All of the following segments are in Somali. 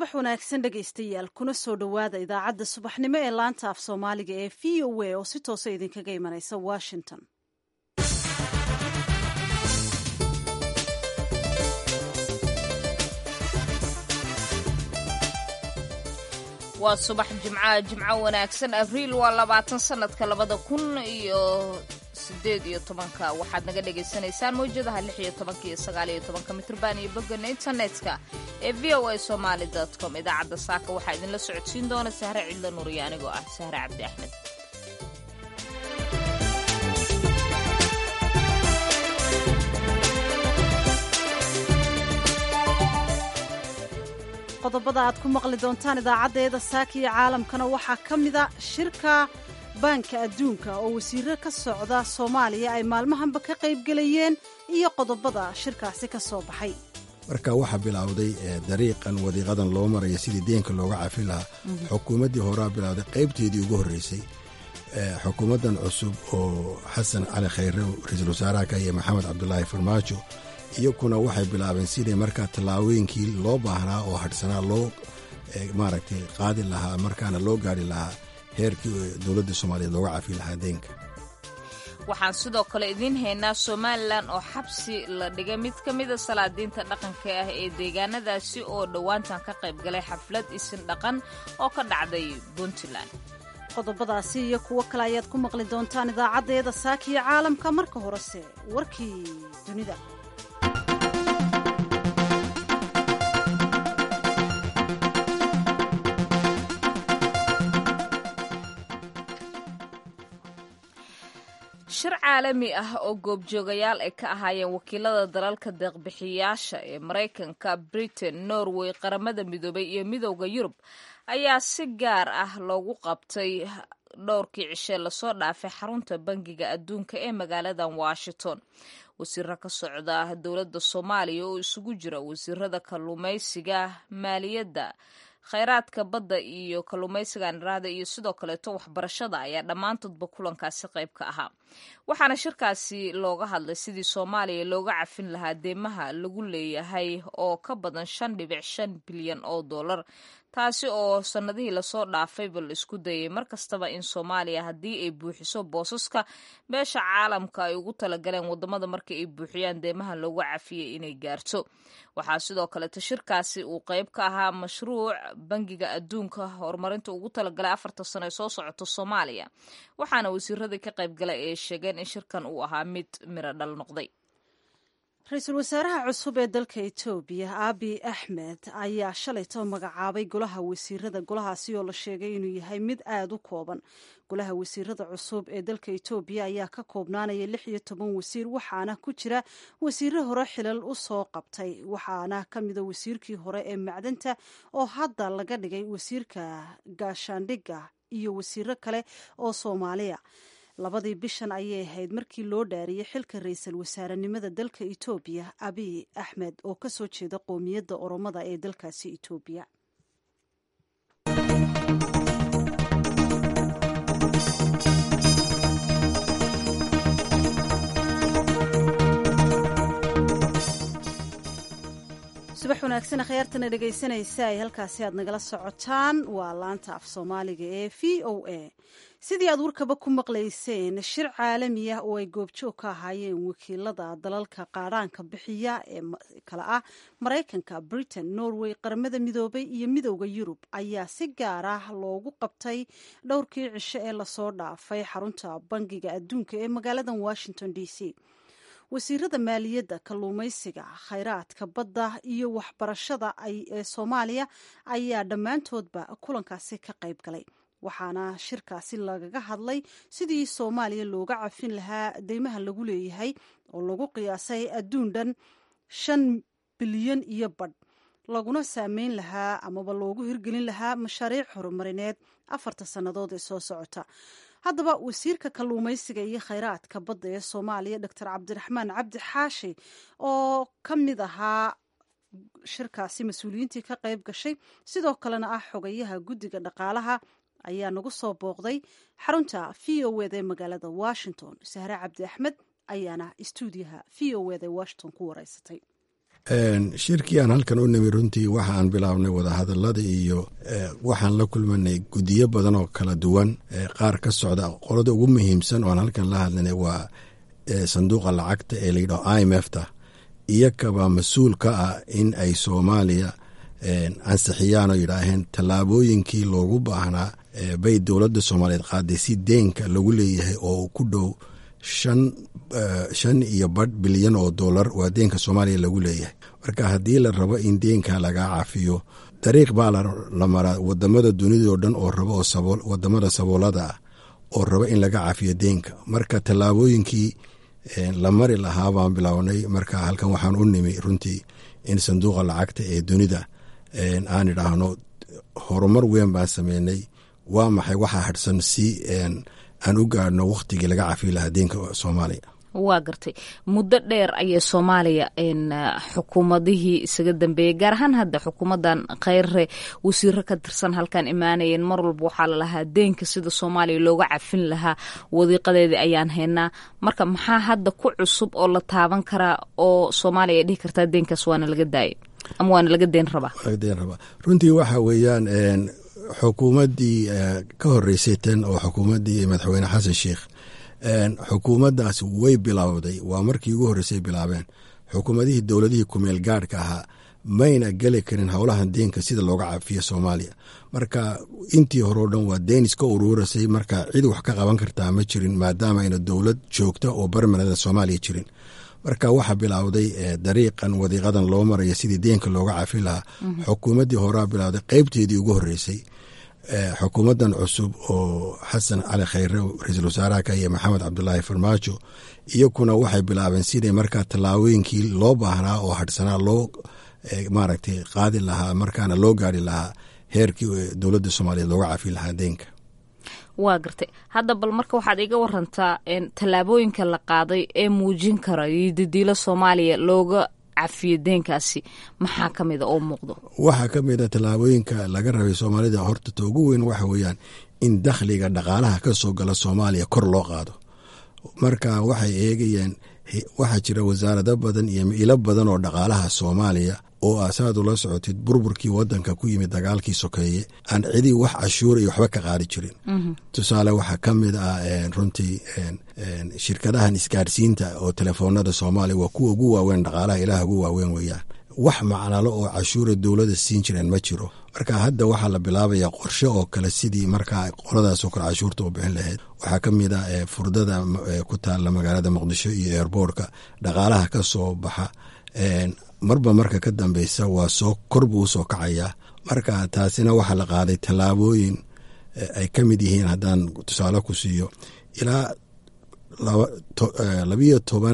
subax wanaagsan dhegaystayaal kuna soo dhowaada idaacadda subaxnimo ee laanta af soomaaliga ee v o a oo si toosa idinkaga imanaysa washington waa subax jimcaha jimco wanaagsan abriil waa labaatan sanadka labada kun iyo sideed iyo tobanka waxaad naga dhagaysanaysaan mawjadaha lix iyo tobanka iyo sagaal iyo tobanka mitrban iyo bogana internetka ee v o a somaali com idaacadda saaka waxaa idinla socodsiin doona sahre cidla nuuriyo anigoo ah sahre cabdi axmed qodobada aad ku maqli doontaan idaacaddeeda saaka iyo caalamkana waxaa ka mida shirka baanka adduunka oo wasiiro ka socda soomaaliya ay maalmahanba ka qaybgelayeen iyo qodobada shirkaasi ka soo baxay marka waxaa bilowday dariiqan wadiiqadan loo maraya sidii deenka looga cafi lahaa xukuumaddii horaa bilowday qaybteedii ugu horreysay xukuumaddan cusub oo xasan cali khayre ra-iisul wasaaraha ka iyo maxamed cabdulaahi farmaajo iyakuna waxay bilaabeen siday markaa tallaabooyinkii loo baahnaa oo hadhsanaa loo maaragtay qaadi lahaa markaana loo gaari lahaa heerkii dowladda soomaaliyeed looga cafi lahaa deenka waxaan sidoo kale idiin haynaa somalilan oo xabsi la dhigay mid ka mida salaadiinta dhaqanka ah ee deegaanadaasi oo dhowaantan ka qayb galay xaflad isin dhaqan oo ka dhacday puntland qodobadaasi iyo kuwo kale ayaad ku maqli doontaan idaacaddeeda saaka iyo caalamka marka horese warkii dunida shir caalami ah oo goobjoogayaal ay ka ahaayeen wakiilada dalalka deeqbixiyaasha ee maraykanka britain norway qaramada midoobay iyo midowda yurub ayaa si gaar ah loogu qabtay dhowrkii cishee lasoo dhaafay xarunta bangiga adduunka ee magaaladan washington wasiiro ka socda dowladda soomaaliya oo isugu jira wasiirada kalluumaysiga maaliyadda khayraadka badda iyo kalluumaysiga niraada iyo sidoo kaleeto waxbarashada ayaa dhammaantoodba kulankaasi qayb ka ahaa waxaana shirkaasi looga hadlay sidii soomaaliya looga cafin lahaa deemaha lagu leeyahay oo ka badan shan dhibic shan bilyan oo dollar taasi oo sannadihii lasoo dhaafayba la isku dayay mar kastaba in soomaaliya haddii ay buuxiso boosaska beesha caalamka ay ugu talagaleen wadamada marka ay buuxiyaan deemaha loogu cafiyay inay gaarto waxaa sidoo kaleeto shirkaasi uu qayb ka ahaa mashruuc bangiga adduunka horumarinta ugu talagalay afarta sano ee soo socoto soomaaliya waxaana wasiiradii ka qaybgalay ay sheegeen in shirkan uu ahaa mid miro dhal noqday ra-iisul wasaaraha cusub ee dalka etoobiya abi axmed ayaa shalayto magacaabay golaha wasiirada golahaasi oo la sheegay inuu yahay mid aada u kooban golaha wasiirada cusub ee dalka etoobiya ayaa ka koobnaanaya lix iyo toban wasiir waxaana ku jira wasiiro hore xilal u soo qabtay waxaana ka mida wasiirkii hore ee macdanta oo hadda laga dhigay wasiirka gaashaandhigga iyo wasiiro kale oo soomaaliya labadii bishan ayay ahayd markii loo dhaariyey xilka ra-iisul wasaarenimada dalka etoobiya abiy axmed oo ka soo jeeda qoomiyadda oromada ee dalkaasi etoobiya subax wanaagsan akhyaartana dhegaysanaysa ay halkaasi aad nagala socotaan waa laanta af soomaaliga ee v o a sidii aad warkaba ku maqlayseen shir caalami ah oo ay goobjoog ka ahaayeen wakiilada dalalka qaadhaanka bixiya ee kale ah maraykanka britain norway qaramada midoobay iyo midowda yurub ayaa si gaar ah loogu qabtay dhowrkii cisho ee lasoo dhaafay xarunta bangiga adduunka ee magaaladan washington d c wasiirada maaliyadda kalluumaysiga khayraadka badda iyo waxbarashada ee soomaaliya ayaa dhammaantoodba kulankaasi ka qayb galay waxaana shirkaasi lagaga hadlay sidii soomaaliya looga cafin lahaa deymaha lagu leeyahay oo lagu qiyaasay adduun dhan shan bilyan iyo badh laguna saameyn lahaa amaba loogu hirgelin lahaa mashaariic horumarineed afarta sannadood ee soo socota haddaba wasiirka kalluumaysiga iyo khayraadka badda ee soomaaliya doctor cabdiraxmaan cabdi xaashi oo ka mid ahaa shirkaasi mas-uuliyiintii ka qayb gashay sidoo kalena ah xogayaha guddiga dhaqaalaha ayaa nagu soo booqday xarunta v o ed ee magaalada washington sahre cabdi axmed ayaana istuudiyaha v o ed ee washington ku wareysatay shirkii aan halkan u nimi runtii waxa aan bilaabnay wadahadalada iyo waxaan la kulmanay guddiyo badan oo kala duwan qaar ka socda qolada ugu muhiimsan oo aan halkan la hadlanay waa sanduuqa lacagta ee layidhaho i m f ta iyakaba mas-uul ka ah in ay soomaaliya ansixiyaan oo yidhaaheen tallaabooyinkii loogu baahnaa bay dowladda soomaaliyeed qaaday si deenka lagu leeyahay oo ku dhow shan shan iyo badh bilyan oo dollar waa deenka soomaaliya lagu leeyahay marka haddii la rabo in deenka lagaa cafiyo dariiq baa la maraa wadamada dunidao dhan oo rabo oo wadamada saboolada ah oo rabo in laga cafiyo deenka marka tallaabooyinkii la mari lahaa baan bilownay marka halkan waxaan u nimi runtii in sanduuqa lacagta ee dunida aan idhaahno horumar weyn baan sameynay waa maxay waxaa hadhsan si aan u gaadhno wakhtigii laga cafiyi lahaa deenka soomaaliya waa gartay muddo dheer ayay soomaaliya xukuumadihii isaga dambeeyey gaar ahaan hadda xukuumadan kheyre wasiiro ka tirsan halkan imaanayeen mar walba waxaa lalahaa deenka sida soomaaliya looga cafin lahaa wadiiqadeedii ayaan haynaa marka maxaa hadda ku cusub oo la taaban karaa oo soomaaliya ay dhihi kartaa deenkaas waana laga daayay ama waana laga deen rabaa runtii waxa weeyaan xukuumaddii ka horeysay tan oo xukuumaddii madaxweyne xasan sheikh xukuumaddaas way bilowday waa markii ugu horreysay bilaabeen xukuumadihii dowladihii kumeel gaadhka ahaa mayna geli karin howlahan deenka sida looga cafiyo soomaaliya marka intii hore o dhan waa deen iska uruurasay marka cid wax ka qaban kartaa ma jirin maadaama ayna dowlad joogta oo barmanada soomaaliya jirin marka waxaa bilowday dariiqan wadiiqadan loo maraya sidii deenka looga cafi lahaa xukuumaddii horea bilowday qeybteedii ugu horreysay xukuumaddan cusub oo xasan cali khayre ra-iisul wasaaraha ka iyo maxamed cabdulaahi farmaajo iyakuna waxay bilaabeen siday markaa tallaabooyinkii loo baahnaa oo hadhsanaa loo maaragtay qaadi lahaa markaana loo gaari lahaa heerkii dowladda soomaaliyeed looga cafi lahaa deenka waa gartay hadda bal marka waxaad iga warantaa tallaabooyinka la qaaday ee muujin kara iyo dadiilo soomaaliya looga cafiyo deenkaasi maxaa ka mida oo muuqdo waxaa ka mid a tallaabooyinka laga rabay soomaalida horta ta ugu weyn waxa weeyaan in dakhliga dhaqaalaha ka soo gala soomaaliya kor loo qaado marka waxay eegayeen waxaa jira wasaarado badan iyo ilo badan oo dhaqaalaha soomaaliya oo aasaad ula socotid burburkii wadanka ku yimid dagaalkii sokeeye aan cidii wax cashuur iyo waxba ka qaadi jirin tusaale waxaa ka mid ah runtii shirkadahan isgaarsiinta oo telefoonada soomaaliya waa kuwa ugu waaweyn dhaqaalaha ilaah ugu waaweyn weeyaan wax macnalo oo cashuura dowladda siin jireen ma jiro marka hadda waxaa la bilaabayaa qorshe oo kale sidii markaa qoladaasoo kale cashuurta u bixin lahayd waxaa ka mid ah furdada ku taalla magaalada muqdisho iyo eerboorka dhaqaalaha ka soo baxa marba marka ka dambeysa waa soo kor buu usoo kacayaa marka taasina waxaa la qaaday tallaabooyin ay ka mid yihiin haddaan tusaale ku siiyo ilaa labiyo toban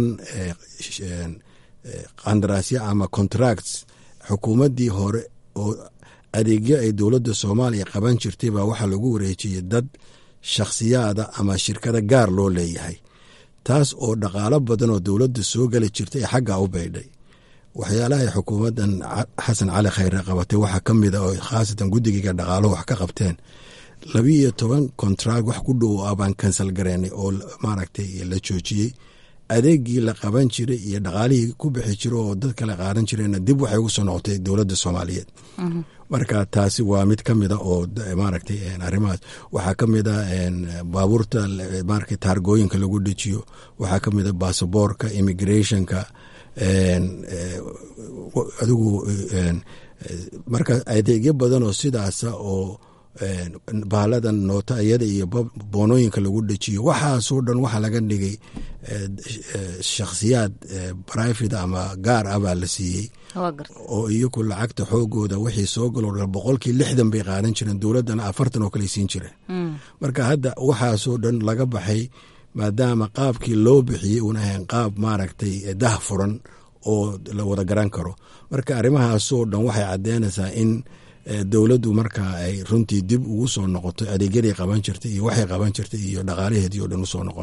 qandaraasyo ama contracts xukuumaddii hore oo adeegyo ay dowladda soomaaliya qaban jirtay baa waxaa lagu wareejiyey dad shakhsiyaada ama shirkada gaar loo leeyahay taas oo dhaqaalo badan oo dowladda soo geli jirtay ee xaggaa u baydhay waxyaalahay xukuumaddan xasan cali khayre qabatay waxaa ka mid a oo khaasatan guddigiga dhaqaaluhu wax ka qabteen labiiyo toban kontract wax ku dhow ah baan kansal gareynay oo maaragtay la joojiyey adeegii la qaban jiray iyo dhaqaalihii ku bixi jiro oo dad kale qaadan jireenna dib waxay ugu soo noqotay dowladda soomaaliyeed marka taasi waa mid ka mid a oo maaragtay arrimahaas waxaa ka mid a baabuurta maaragtay taargooyinka lagu dejiyo waxaa ka mid a basaboorka immigrationka adigu marka adeegyo badan oo sidaasa oo baaladan nootayada iyo boonooyinka lagu dejiyo waxaasoo dhan waxaa laga dhigay shakhsiyaad brivate ama gaar ah baa la siiyey oo iyaku lacagta xoogooda wixii soo galo boqolkii lixdan bay qaadan jireen dowladdana afartan oo kale siin jireen marka hadda waxaasoo dhan laga baxay maadaama qaabkii loo bixiyey uuna ahayn qaab maaragtay dah furan oo la wada garan karo marka arrimahaasoo dhan waxay caddeynaysaa in dowladdu markaa ay runtii dib ugu soo noqoto adeegyaday qaban jirtay iyo waxay qaban jirtay iyo dhaqaalaheedii oo dhan usoo noqonay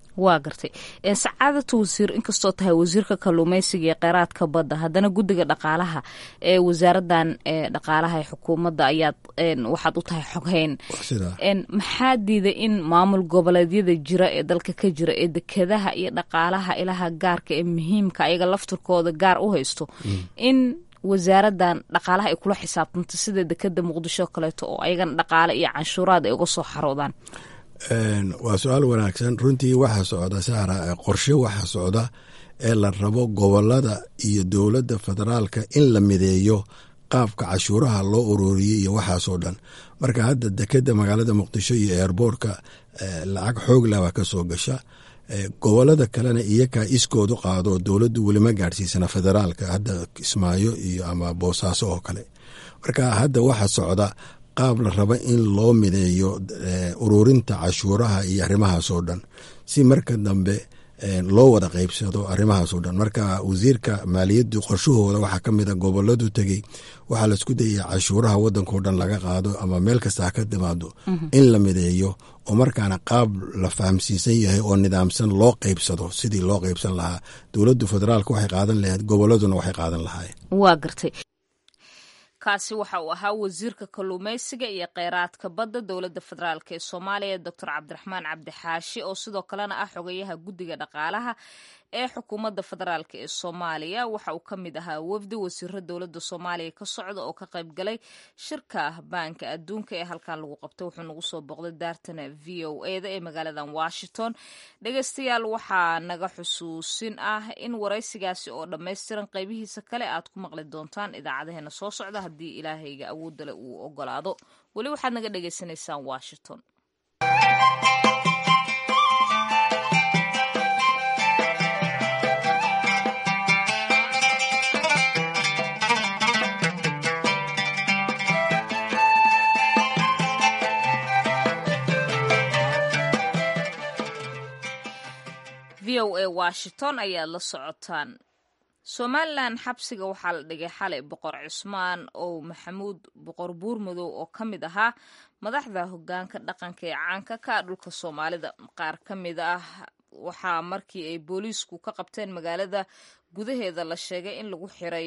waa gartay sacaadata wasiir inkastoo tahay wasiirka kalluumeysiga iyo kheyraadka badda haddana guddiga dhaqaalaha ee wasaaradan dhaqaalaha ee xukuumadda ayaad waxaad u tahay xoghayn maxaa diiday in maamul goboleedyada jira ee dalka ka jira ee dekedaha iyo dhaqaalaha ilaha gaarka ee muhiimka ayaga laftirkooda gaar u haysto in wasaaradan dhaqaalaha ay kula xisaabtanto sida dekeda muqdisho kaleeto oo ayagana dhaqaale iyo canshuuraad ay uga soo xaroodaan waa su-aal wanaagsan runtii waxaa socda saara qorshe waxaa socda ee la rabo gobolada iyo dowladda federaalka in la mideeyo qaabka cashuuraha loo ururiyey iyo waxaasoo dhan marka hadda dekeda magaalada muqdisho iyo eerboortka lacag xoogla baa ka soo gasha gobolada kalena iyakaa iskoodu qaado dowladdu welima gaadhsiisana federaalka hadda kismaayo iyo ama boosaaso oo kale marka hadda waxaa socda qaab la raba in loo mideeyo ururinta cashuuraha iyo arrimahaasoo dhan si marka dambe loo wada qeybsado arrimahaasoo dhan marka wasiirka maaliyaddu qorshahooda waxaa ka mida goboladu tegey waxaa laisku dayaya cashuuraha wadankao dhan laga qaado ama meel kasta ha ka timaado in la mideeyo oo markaana qaab la fahamsiisan yahay oo nidaamsan loo qeybsado sidii loo qeybsan lahaa dowladdu federaalka waxay qaadan lahayd goboladuna waxay qaadan lahaayeen waa gartay kaasi waxa uu ahaa wasiirka kalluumeysiga iyo kheyraadka badda dowladda federaalk ee soomaaliya doctor cabdiraxmaan cabdixaashi oo sidoo kalena ah xogayaha guddiga dhaqaalaha ee xukuumadda federaalk ee soomaaliya waxa uu ka mid ahaa wafdi wasiiro dowladda soomaaliya ka socda oo ka qayb galay shirka baanka adduunka ee halkan lagu qabtay wuxuu nagu soo booqday daartana v o eda ee magaaladan washington dhegeystayaal waxaa naga xusuusin ah in waraysigaasi oo dhammaystiran qaybihiisa kale aad ku maqli doontaan idaacadaheena soo socda haddii ilaahayga awoodale uu ogolaado weli waxaad naga dhegaysanaysaan washington v o a washington ayaad la socotaan somalilan xabsiga waxaa la dhigay xalay boqor cusmaan oo maxamuud boqor buurmadow oo ka mid ahaa madaxda hogaanka dhaqanka ee caanka ka dhulka soomaalida qaar ka mid ah waxaa markii ay booliisku ka qabteen magaalada gudaheeda la sheegay in lagu xiray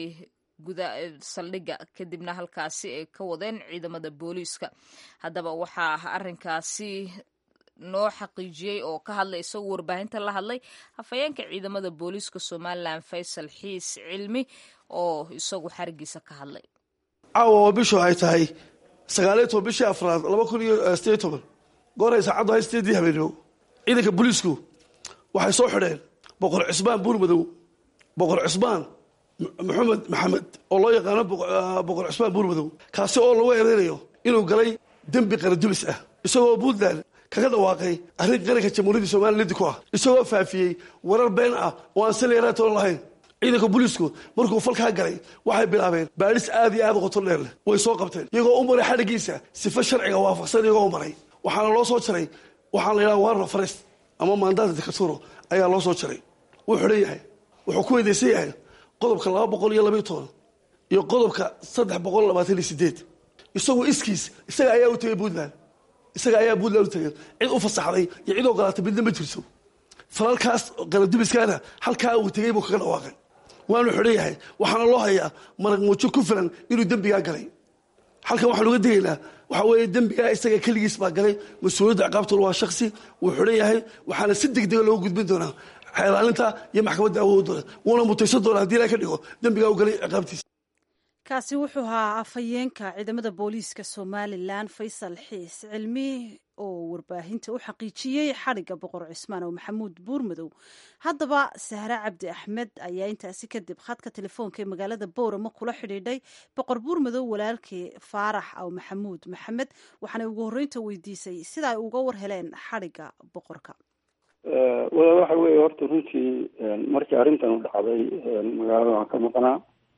saldhigga kadibna halkaasi ay ka wadeen ciidamada booliiska haddaba waxaa arinkaasi noo xaqiijiyey oo ka hadlay isagoo warbaahinta la hadlay hafayeenka ciidamada booliiska somalilan faysal xiis cilmi oo isagu xarigiisa ka hadlay caawa oo bishu ay tahay sagaaliyo toban bishii afraad laba kun iyo sideed toban gooray saacaddu hay sideedii habeenimo ciidanka booliisku waxay soo xidheen boqor cusmaan buurmadow boqor cusmaan maxamed maxamed oo loo yaqaano boqor cusmaan buurmadow kaasi oo lagu eedeynayo inuu galay dembi qaradubis ah isagoo puntland kaga dhawaaqay arrin qaranka jamhuuriyadda somaliya lidi ku ah isagoo faafiyey warar been ah oo aan saliyaaraatoon lahayn ciidanka booliisku markuu falkaa galay waxay bilaabeen baadhis aad iyo aad u qoto dheer leh way soo qabteen iyagoo u maray xadhigiisa sifa sharciga waafaqsan iyagoo u maray waxaana loo soo jaray waxaan la yidhaha warno farest ama maandaata dikaturo ayaa loo soo jaray wuu xidhan yahay wuxuu ku weydaysan yahay qodobka laba boqol iyo labayo toban iyo qodobka saddex boqol labaatan iyo sideed isagoo iskiis isaga ayaa u tegay puntland isaga ayaa puntland u tegay cid u fasaxday iyo cid ogolaatay midna ma jirto falalkaas qaradubiskaana halkaa uu tegay buu kaga dhawaaqay waanu xidhan yahay waxaana loo hayaa marag muujo ku filan inuu dembigaa galay halkan waxaan uga digaynaa waxaa weeye dembigaa isaga keligiis baa galay mas-uuliyadda ciqaabtuna waa shaksi wuu xidhan yahay waxaana si degdega looga gudbin doonaa xeelaalinta iyo maxkamadda awoodooda wuuna mutaysan doonaa hadii ilaha ka dhigo dembigaa u galay ciqaabtiisa kaasi wuxuu ahaa afhayeenka ciidamada booliiska somalilan faysal xiis cilmi oo warbaahinta u xaqiijiyey xadhigga boqor cismaan oo maxamuud buurmadow haddaba sahre cabdi axmed ayaa intaasi kadib khadka telefoonka ee magaalada boorama kula xidhiidhay boqor buurmadow walaalkii faarax aw maxamuud maxamed waxaanay ugu horreynta weydiisay sida ay uga war heleen xadhigga boqorka walaal waxa weeye horta runtii markii arrintan u dhacday magaalada waan ka maqnaa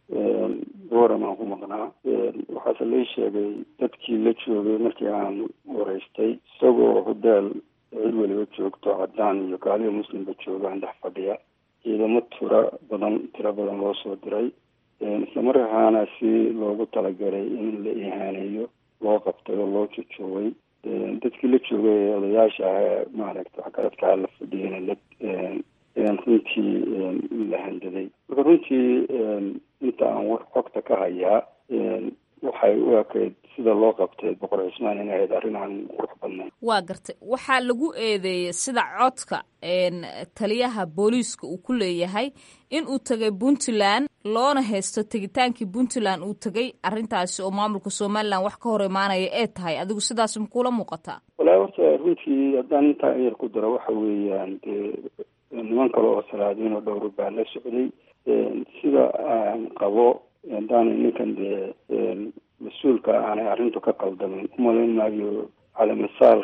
booram aan ku maqnaa waxaase lay sheegay dadkii la joogay markii aan wareystay isagoo hodaal cid weliba joogto cadaan iyo gaaliyo muslimba joogaan dhex fadhiya ciidamo tira badan tiro badan loo soo diray islamarkaana si loogu talagalay in la ihaaneeyo loo qabtay oo loo jojoogay dadkii la joogay ee odayaasha ah maaragta waxgaradkaa la fadhiyana la runtii la handaday marka runtii inta aan war xogta ka hayaa waxay u ekayd sida loo qabtay boqor cismaan inay ahayd arrin aan qurux badnayn waa gartay waxaa lagu eedeeyey sida codka taliyaha booliiska uu ku leeyahay in uu tegay puntland loona haysto tegitaankii puntland uu tegay arrintaasi oo maamulka somalilan wax ka hor imaanaya ee tahay adigu sidaas makula muuqataa walahi horta runtii haddaan intaa yar ku daro waxa weeyaan dee niman kale oo salaadiin oo dhowra baa la socday sida aan qabo haddaana ninkan dee mas-uulka aanay arrintu ka qaldamin umalayn maayo calamasaar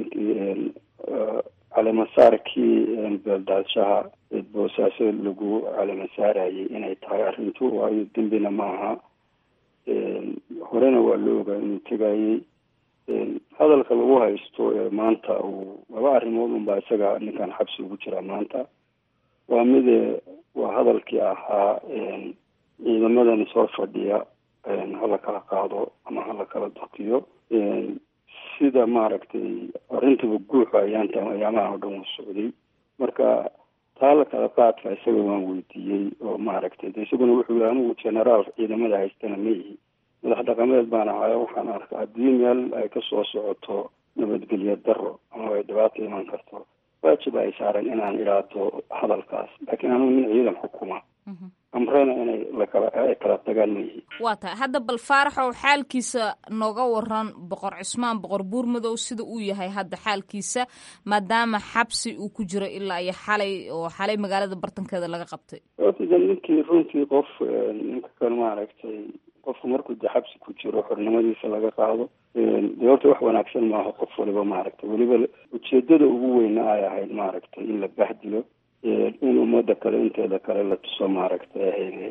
calamasaarkii beeldaadshaha boosaaso lagu calamasaarayay inay tahay arrintu waayo dembina maaha horena waa la ogaa inuu tegayey hadalka lagu haysto ee maanta uu laba arrimood unbaa isaga ninkan xabsi ugu jira maanta waa mide waa hadalkii ahaa ciidamadan soo fadhiya hala kala qaado ama hala kala daqiyo sida maaragtay arrintaba guuxu ayaanta ayaamahan oo dhan uu socday marka taa la kala qaadka isaga waan weydiiyey oo maaragtay de isaguna wuxuu yihi anigu generaal ciidamada haystana ma ihi madax dhaqameed baan ahayo waxaan arkaa haddii meel ay kasoo socoto nabadgelyo daro ama ay dhibaato iman karto waajib ay saaran inaan idhaahdo hadalkaas laakiin anigu nin ciidan xukuma amrena inay lakala ay kala tagaan ma yihi waa tahay hadda bal faaraxow xaalkiisa nooga waran boqor cismaan boqor buurmadow sida uu yahay hadda xaalkiisa maadaama xabsi uu ku jiro ilaa iyo xalay oo xalay magaalada bartankeeda laga qabtay orta ninkii runtii qof ninka kan maaragtay qofku markuu de xabsi ku jiro xornimadiisa laga qaado de horta wax wanaagsan maaha qof waliba maaragtay weliba ujeedada ugu weyna ay ahayd maaragtay in la bahdilo in ummada kale inteeda kale la tuso maaragtay ahayde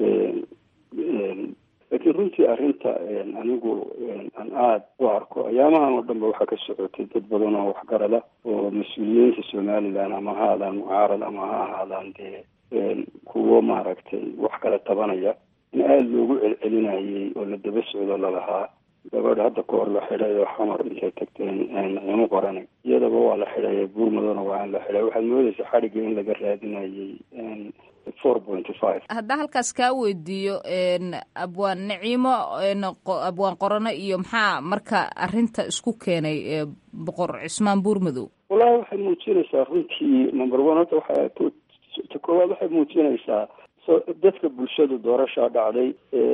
laakiin runtii arrinta anigu aan aada u arko ayaamahan oo dhan ba waxaa ka socotay dad badan oo waxgarada oo mas-uuliyiinta somalilan ama ha ahaadaan mucaarad ama ha ahaadaan dee kuwo maaragtay wax kala tabanaya in aada loogu celcelinayay oo la daba socdo lalahaa gabadha hadda ka hor la xidhay oo xamar intay tagteen ciimo qorane iyadaba waa la xidhay buurmadona waa in la xidhay waxaad moodeysa xadhigga in laga raadinayay four pointy five haddaa halkaas kaa weydiiyo abwaan naciimo abwaan qorano iyo maxaa marka arrinta isku keenay boqor cismaan buurmadow wallahi waxay muujinaysaa runtii number one horta waxaa ta koowaad waxay muujinaysaa so dadka bulshadu doorashaa dhacday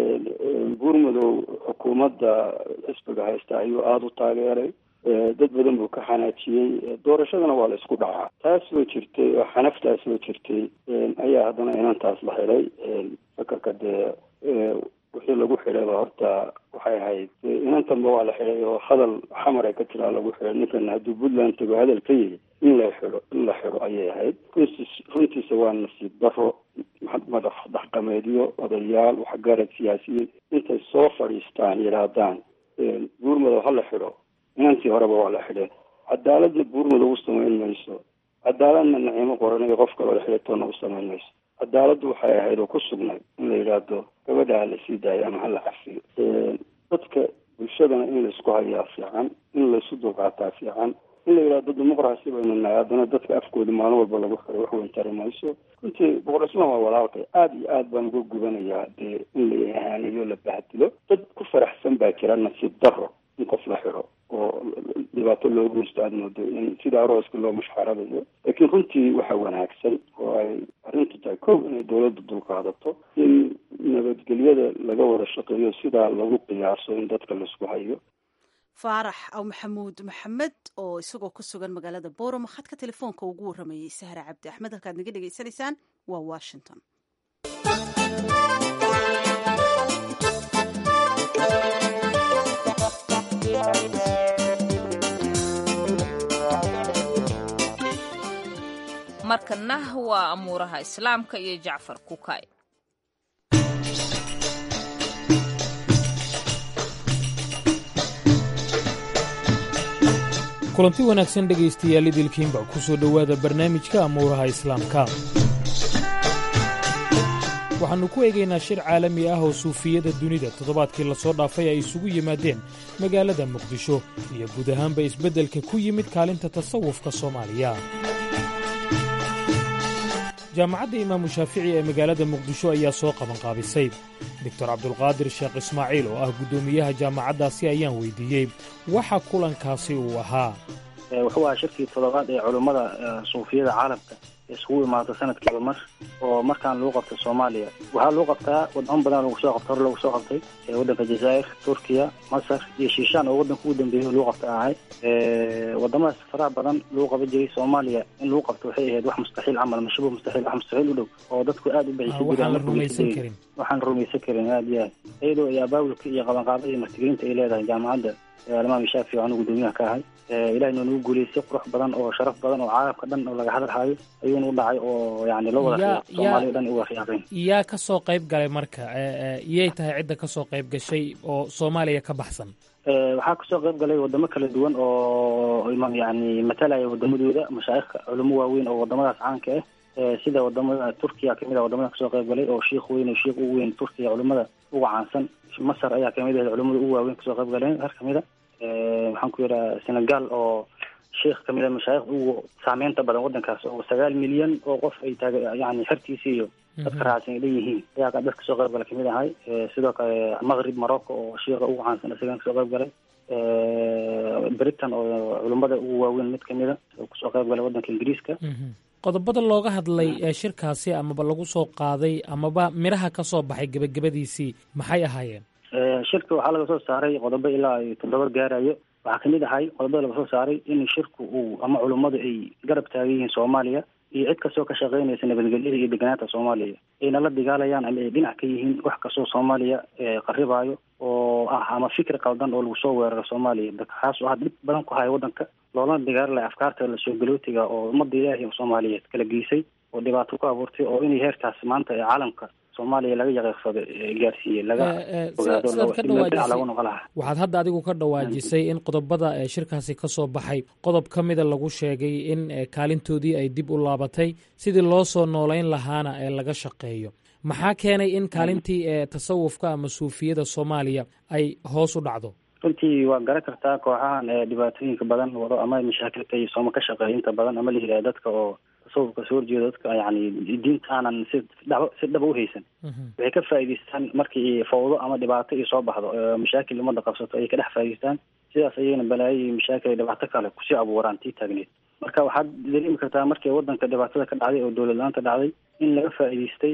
buurmadow xukuumadda xisbiga haysta ayuu aada u taageeray dad badan buu ka xanaajiyey doorashadana waa la isku dhacaa taas soo jirtay oo xanaftaas soo jirtay ayaa haddana inantaas la xidhay fakarka dee wixii lagu xidhayba horta waxay ahayd inantanba waa la xidhay oo hadal xamar ay ka tiraa lagu xidhay ninkan hadduu puntland tago hadal ka yiri in la xidho in la xidho ayay ahayd runtiis runtiisa waa nasiib daro madax dhaqameedyo odayaal waxgarad siyaasiyiin intay soo fadhiistaan yidhaahdaan buurmadow ha la xidho inantii horeba waa la xidhay cadaaladna buurmadow u samayn mayso cadaaladna naciimo qoranayo qof kaloo la xidhay toonna u samayn mayso cadaaladdu waxay ahayd oo ku sugnay in la yidhaahdo gabadha ha la sii daayo ama ha la cafiyo dadka bulshadana in laysku hayaa fiican in laysu dulqaataa fiican in la yidhahdo dimuqraasi baynu nahay haddana dadka afkooda maalin walba lagu xiray wax weyn tari mayso runtii boqor cismaan waa walaalkay aada iyo aad baan uga gubanayaa dee in la ihaanayo la bahdilo dad ku faraxsan baa jira nasiib daro in qof la xiro oo dhibaato loogu geysto aada moodo in sida arooska loo mushxaradayo laakiin runtii waxa wanaagsan oo ay arrintu tahay kow inay dawladda dulqaadato in nabadgelyada laga wada shaqeeyo sidaa lagu qiyaaso in dadka laisku hayo faarax aw maxamuud maxamed oo isagoo ku sugan magaalada boorama khadka telefoonka ugu warramayey sahra cabdi axmed halkaad naga dhegaysanaysaan waa washington markana waa amuuraha islaamka iyo jacfar kukay kulanti wanaagsan dhegaystayaal idilkiinba ku soo dhowaada barnaamijka amuuraha islaamka waxaannu ku eegaynaa shir caalami ah oo suufiyada dunida toddobaadkii lasoo dhaafay ay isugu yimaadeen magaalada muqdisho iyo guud ahaanba isbeddelka ku yimid kaalinta tasawufka soomaaliya jaamacadda imaamu shaafici ee magaalada muqdisho ayaa soo qabanqaabisay doctor cabdulqaadir sheekh ismaaciil oo ah guddoomiyaha jaamacaddaasi ayaan weydiiyey waxa kulankaasi uu ahaa wuxuu ahaa shirkii toddobaad ee culummada suufiyada caalamka isugu imaado sanadkiiba mar oo markaan lagu qabto soomaaliya waxaa lagu qabtaa wadamo badan lagu soo qabta hore lagu soo qabtay waddanka jazaa'ir turkiya masar iyo shiishaan oo waddanka ugu dambeeyay lagu qabta ahay wadamadaas faraha badan lagu qaban jiray soomaaliya in lagu qabto waxay ahayd wax mustaxiil camal mashubu mustaxiil wax mustaxiil u dhow oo dadku aada u baxisa waxaan la rumaysan karin waxaan rumaysan karin aada iyo aad iyadoo iyo abaabulka iyo qabanqaabada iyo martigelinta ay leedahay jaamacadda alimaam shaafici oo anu guddoomiyaha ka ahay ilahay noo nagu guuleystay qurux badan oo sharaf badan oo caalamka dhan oo laga hadalhayo ayuuna u dhacay oo yani la wada soomaaliya dhan uga riyaaqeen yaa ka soo qayb galay marka iyay tahay cidda ka soo qayb gashay oo soomaaliya ka baxsan waxaa kasoo qayb galay wadamo kala duwan oo yani matalaya wadamadooda mashaaikhka culamo waaweyn oo wadamadaas caanka ah sida wadamada turkiya kamid a wadamada kasoo qayb galay oo shiikh weyn oo shiikh ugu weyn turkiya culimada uga caansan masar ayaa kamid ahayd culimada ugu waaweyn kasoo qayb galeen har kamid a waxaan ku yidhaha senegal oo sheikh kamid a mashaayikh ugu saameynta badan waddankaas oo sagaal milyan oo qof ay taag yani xertiisi iyo dadka raacsan ay leeyihiin ayaa dad kasoo qayb gala kamid ahay sidoo kale maqrib morocco oo shiika ugu caansan isagan kasoo qayb galay britain oo culimada ugu waaweyn mid kamida oo kasoo qayb galay waddanka ingiriiska qodobada looga hadlay ee shirkaasi amaba lagu soo qaaday amaba midhaha ka soo baxay gebagabadiisii maxay ahaayeen shirka waxaa laga soo saaray qodobo ilaa ay toddoba gaarayo waxaa kamid ahay qodobada laga soo saaray in shirku uu ama culummadu ay garab taagan yihiin soomaaliya iyo cid kastoo ka shaqeynaysa nabadgelyada iyo deganaanta soomaaliya ayna la dagaalayaan ama ay dhinac ka yihiin wax kastoo soomaaliya qaribaayo oo ah ama fikir qaldan oo lagu soo weeraro soomaaliya kaas oo had dhib badan ku haya waddanka loolana dagaalalaya afkaarta lasoo galootiga oo ummadda ilaahi oo soomaaliyeed kala geysay oo dhibaato ku abuurtay oo inay heerkaas maanta ee caalamka soomaaliya laga yaqiiqsado gaarsiiyey laga ogaadolagu noqo laha waxaad hadda adigu ka dhawaajisay in qodobada shirkaasi ka soo baxay qodob ka mida lagu sheegay in kaalintoodii ay dib u laabatay sidii loo soo noolayn lahaana ee laga shaqeeyo maxaa keenay in kaalintii tasawufka ama suufiyada soomaaliya ay hoos u dhacdo runtii waa garan kartaa kooxahan dhibaatooyinka badan wado ama mashaakilka iyo sooma ka shaqeeya inta badan ama la yidhaha dadka oo tasawufka soo horjeeda dadka yani diinta aanan si dhaba si dhaba uhaysan waxay ka faa'idaystaan markii fawdo ama dhibaato iyo soo baxdo mashaakil umada qabsato ayay ka dhex faa'idaystaan sidaas ayayna balaayo iyo mashaakil dhibaato kale kusii abuuraan tii taagneed marka waxaad dareemi kartaa markii waddanka dhibaatada ka dhacday oo dowlad la-aanta dhacday in laga faa'idaystay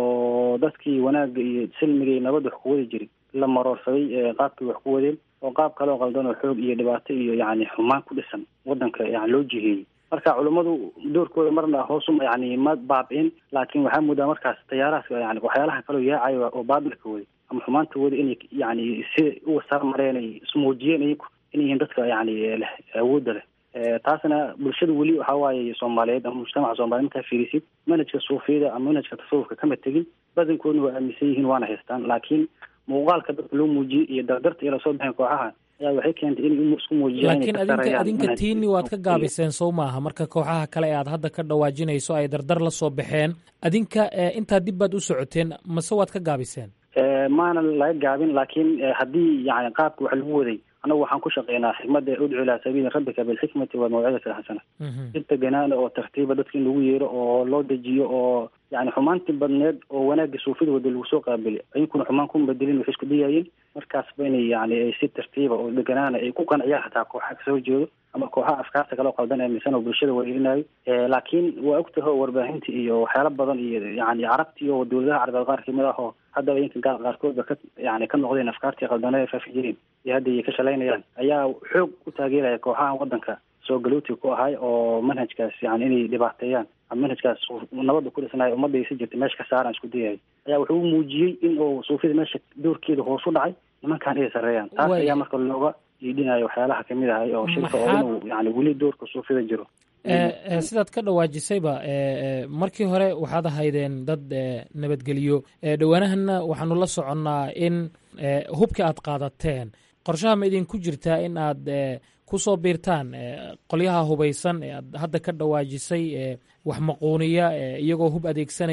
oo dadkii wanaagga iyo silmiga iyo nabadda wax ku wadi jiray la maroorsaday qaabkii wax ku wadeen oo qaab kale oo qaldan oo xoog iyo dhibaato iyo yani xumaan ku dhisan waddanka yani loo jiheeyey marka culummadu doorkooda marna hoosuma yani ma baabi'in laakiin waxaa moodaa markaas tayaarahaas yani waxyaalaha kaleo yaacayo oo baabilka wada ama xumaanta wada inay yani si uga sarmareen ay ismuujiyeen iyagu inay yihiin dadka yani leh awoodda leh taasna bulshada weli waxa waaye soomaaliyeed ama mujtamaca soomaliyeed markaa fiirisid manhajka suufiyada ama manhajka tasawufka kama tegin badankoodna waa aaminsan yihiin waana haystaan laakiin muuqaalka dadka loo muujiyey iyo dardarta iyo lasoo baxeen kooxaha ayaa waxay keentay inay isku muujiyaan laakiin adinka adinka tiini waad ka gaabiseen sow maaha marka kooxaha kale ee aad hadda ka dhawaajinayso ay dardar la soo baxeen adinka intaa dib baad u socoteen mase waad ka gaabiseen maana laga gaabin laakiin haddii yani qaabka wax lagu waday annagu waxaan ku shaqeynaa xikmadda udcu ilaa sabiili rabbika bilxikmati walmawcidati alxasana inta ganaana oo tartiiba dadka in lagu yeero oo loo dejiyo oo yani xumaantii badneed oo wanaagga suufida wada lagu soo qaabili ayankuna xumaan kuma bedelin waxay isku dayaayeen markaasba inay yani si tartiiba oo deganaana ay ku qanciyaan xataa kooxaha kasoo jeedo ama kooxaha afkaarta kale oo qaldan aaminsan oo bulshada wareerinayo laakiin waa ogtaho warbaahinta iyo waxyaala badan iyo yani carabtii oo dowladaha carabeed qaar kamid ah oo haddaba inka gaal qaarkoodba ka yani ka noqdeen afkaartii qaldanee ay faafi jireen iyo hadda ay ka shalaynayaan ayaa xoog u taageeraya kooxahan waddanka soo galootiga ku ahay oo manhajkaas yani inay dhibaateeyaan ama manhajkaas nabadda ku dhisnayo ummadda ay si jirta meesha ka saaraan isku dayay ayaa wuxuu u muujiyey in uu suufida meesha doorkeeda hoos u dhacay nimankan ay sarreeyaan taas ayaa marka looga iidhinayo waxyaalaha kamid ahay oo shirka oo inuu yani weli doorka suufida jiro sidaad ka dhawaajisayba markii hore waxaad ahaydeen dad nabadgeliyo dhowaanahanna waxaanu la soconnaa in hubka aad qaadateen qorshaha ma idinku jirtaa in aad kusoo biirtaan qolyaha hubaysan ee aad hadda ka dhawaajisay wax maquuniya iyagoo hub adeegsanaya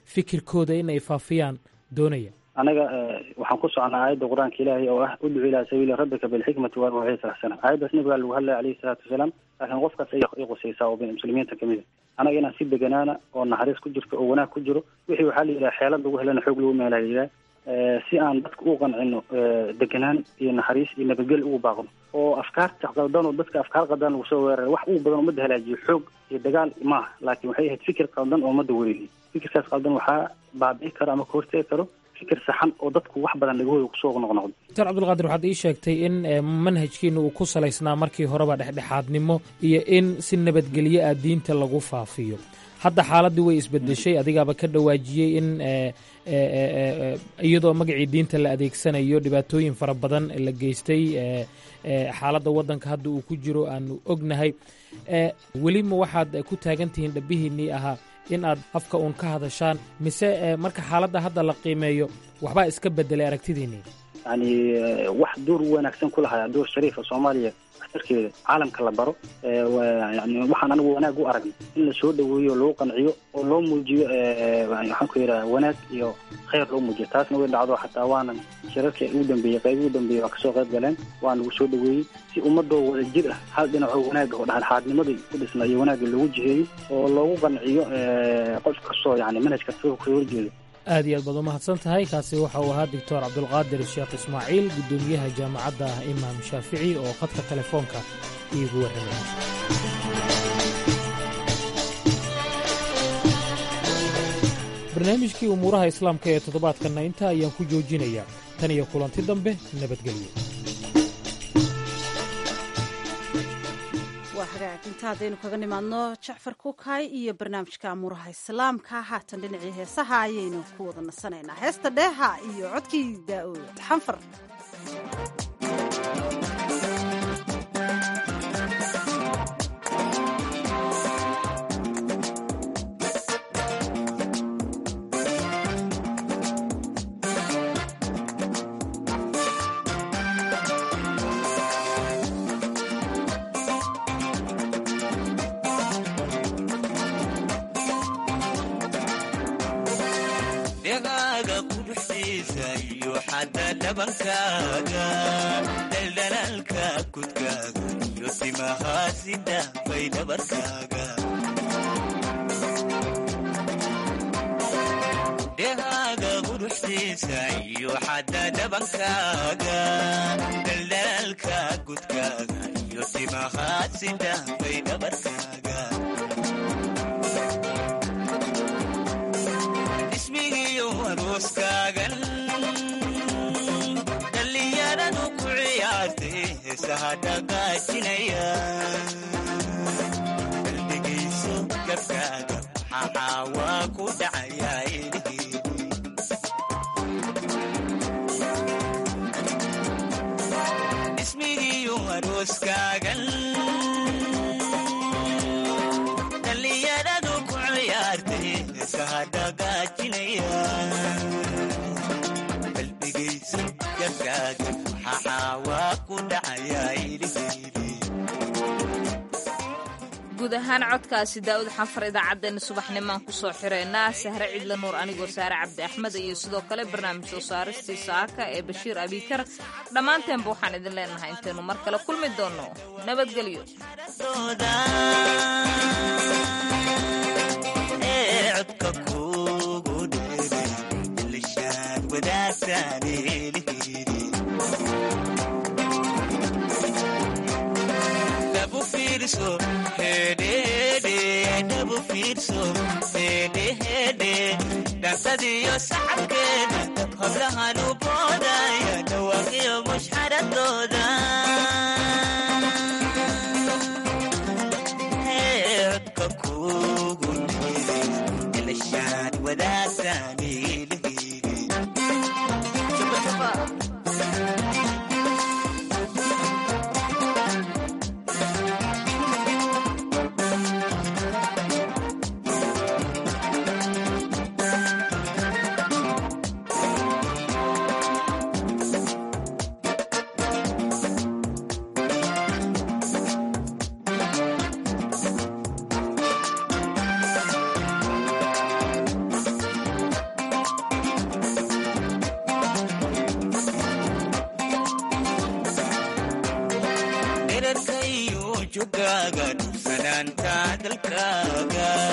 fikirkooda in ay faafiyaan doonaya anaga waxaan ku socnaa aayadda qur-aanka ilaahay oo ah udcu ilaa sabiili rabbika bilxikmati walmawcidati xasana aayaddaas nabigaa lagu hadlaya alayhi salaatu wasalaam laakiin qofkaas ay qusaysaa oo muslimiinta kamid a anaga inaan si deganaana oo naxariis ku jirto oo wanaag ku jiro wixii waxaa la yidhaha xeelad lagu helana xoog lagu meelaa la yidhaha si aan dadka u qancino deganaan iyo naxariis iyo nabadgel ugu baaqno oo afkaarta qaldan oo dadka afkaar qaldan lagu soo weeraray wax ugu badan ummadda halaajiyo xoog iyo dagaal maaha laakiin waxay ahayd fikir qaldan oo ummadda wareegay fikirkaas qaldan waxaa baabi'i karo ama ka hortegi karo fikir saxan oo dadku wax badan lagahooda kusoo noqnoqdo doctor cabdulqaadir waxaad ii sheegtay in manhajkiina uu ku salaysnaa markii horeba dhexdhexaadnimo iyo in si nabadgelyo ah diinta lagu faafiyo hadda xaaladdii way isbedeshay adigaaba ka dhawaajiyey in iyadoo magacii diinta la adeegsanayo dhibaatooyin fara badan la geystay xaaladda waddanka hadda uu ku jiro aanu ognahay weli ma waxaad ku taagan tihiin dhabihiinnii ahaa in aad afka uun ka hadashaan mise marka xaaladda hadda la qiimeeyo waxbaa iska bedelay aragtidiinnii yani wax door wanaagsan ku lahaa door shariifa soomaaliya waxtarkeeda caalamka la baro yani waxaan anigu wanaag u aragnay in la soo dhaweeyo loo qanciyo oo loo muujiyo waxaan ku yidhaha wanaag iyo khayr loo muujiyo taasna way dhacdo xataa waanan shirarka ugu dambeeyey qayb ugu dambeeyey waa kasoo qayb galeen waa lagu soo dhaweeyey si ummadoo wada jir ah hal dhinacoo wanaaga oo dhexdhexaadnimadii ku dhisna iyo wanaagga loogu jiheeyo oo loogu qanciyo qof kastoo yani manhaj kastoo kasoo horjeedo aad iyo aad baad u mahadsan tahay kaasi waxa uu ahaa doctor cabdulqaadir sheekh ismaaciil guddoomiyaha jaamacadda imaam shaafici oo khadka telefoonka iigu warramay barnaamijkii umuuraha islaamka ee toddobaadkanna inta ayaan ku joojinayaa tan iyo kulanti dambe nabadgelyo waa hagaag inta haddaynu kaga nimaadno jacfar kuukay iyo barnaamijka amuuraha islaamka haatan dhinacii heesaha ayaynu ku wada nasanaynaa heesta dheeha iyo codkii daa'uud xanfar daldalaalka kudkaaga iyo timahaasida bay dhabarkaaga dhehaaga quruxdiisa iyo xadda dhabankaaga daldalaalka kudkaaga iyo timahaasida bay dhabarkaaga ismigiyo arooskaagan daldegayso gabkaaga maxaa waa ku dhacayaa ismigiyo arooskaagan dhallinyaradu ku ciyaartay sahadhagaajinaya daldegayso gabkaaga guud ahaan codkaasi daa'uud xanfar idaacaddeenna subaxnimaan ku soo xireynaa sahre cidla nuur anigoo saare cabdi axmed iyo sidoo kale barnaamij soo saaristii saaka ee bashiir abiikar dhammaanteenba waxaan idin leenahay intaynu mar kale kulmi doonno nabadgelyo dhansadiyo sacabkeeda hablahan u boodaya dhawaaqiyo mushxaradooda codka kugu dhiiri ilashaad wadaagtaani jugaaga sanaanta dalkaaga